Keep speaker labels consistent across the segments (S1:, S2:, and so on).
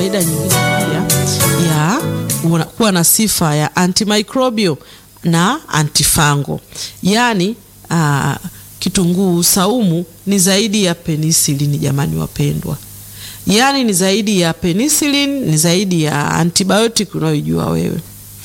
S1: faida nyingine pia ya una- kuwa na sifa ya antimicrobial na antifungal. Yaani ah, kitunguu saumu ni zaidi ya penicillin jamani wapendwa. Yaani ni zaidi ya penicillin, ni zaidi ya antibiotic unayoijua wewe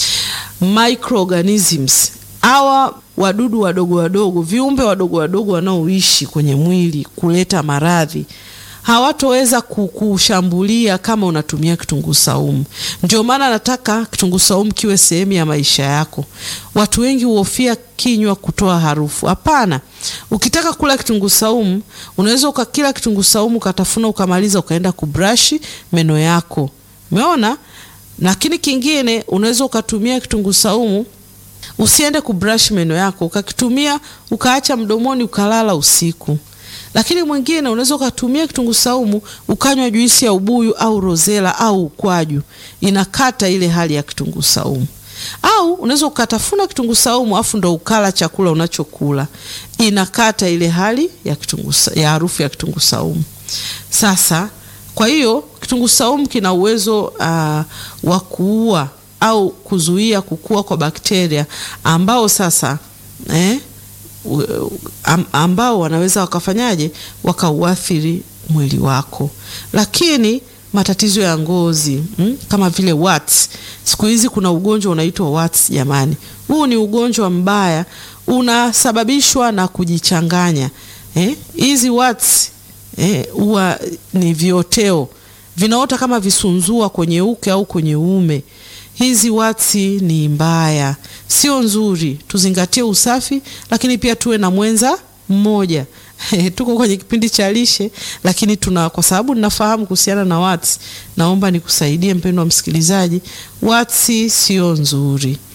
S1: microorganisms hawa wadudu wadogo wadogo, viumbe wadogo wadogo wanaoishi kwenye mwili kuleta maradhi hawatoweza kukushambulia kama unatumia kitunguu saumu. Ndio maana nataka kitunguu saumu kiwe sehemu ya maisha yako. Watu wengi huhofia kinywa kutoa harufu. Hapana, ukitaka kula kitunguu saumu unaweza ukakila kitunguu saumu ukatafuna ukamaliza ukaenda kubrashi meno yako. Umeona? Lakini kingine unaweza ukatumia kitunguu saumu usiende kubrush meno yako, ukakitumia ukaacha mdomoni ukalala usiku. Lakini mwingine unaweza ukatumia kitunguu saumu ukanywa juisi ya ubuyu au rozela au ukwaju, inakata ile hali ya kitunguu saumu. Au unaweza ukatafuna kitunguu saumu afu ndo ukala chakula unachokula, inakata ile hali ya kitunguu sa- ya harufu ya kitunguu saumu. Sasa kwa hiyo kitunguu saumu kina uwezo uh, wa kuua au kuzuia kukua kwa bakteria ambao sasa eh, u- am, ambao wanaweza wakafanyaje wakauathiri mwili wako. Lakini matatizo ya ngozi mm, kama vile warts. Siku hizi kuna ugonjwa unaitwa warts jamani. Huu ni ugonjwa mbaya unasababishwa na kujichanganya. Eh, hizi warts eh, huwa ni vioteo vinaota kama visunzua kwenye uke au kwenye uume. Hizi watsi ni mbaya, sio nzuri. Tuzingatie usafi, lakini pia tuwe na mwenza mmoja. Tuko kwenye kipindi cha lishe, lakini tuna kwa sababu ninafahamu kuhusiana na watsi, naomba nikusaidie mpendwa msikilizaji, watsi sio nzuri.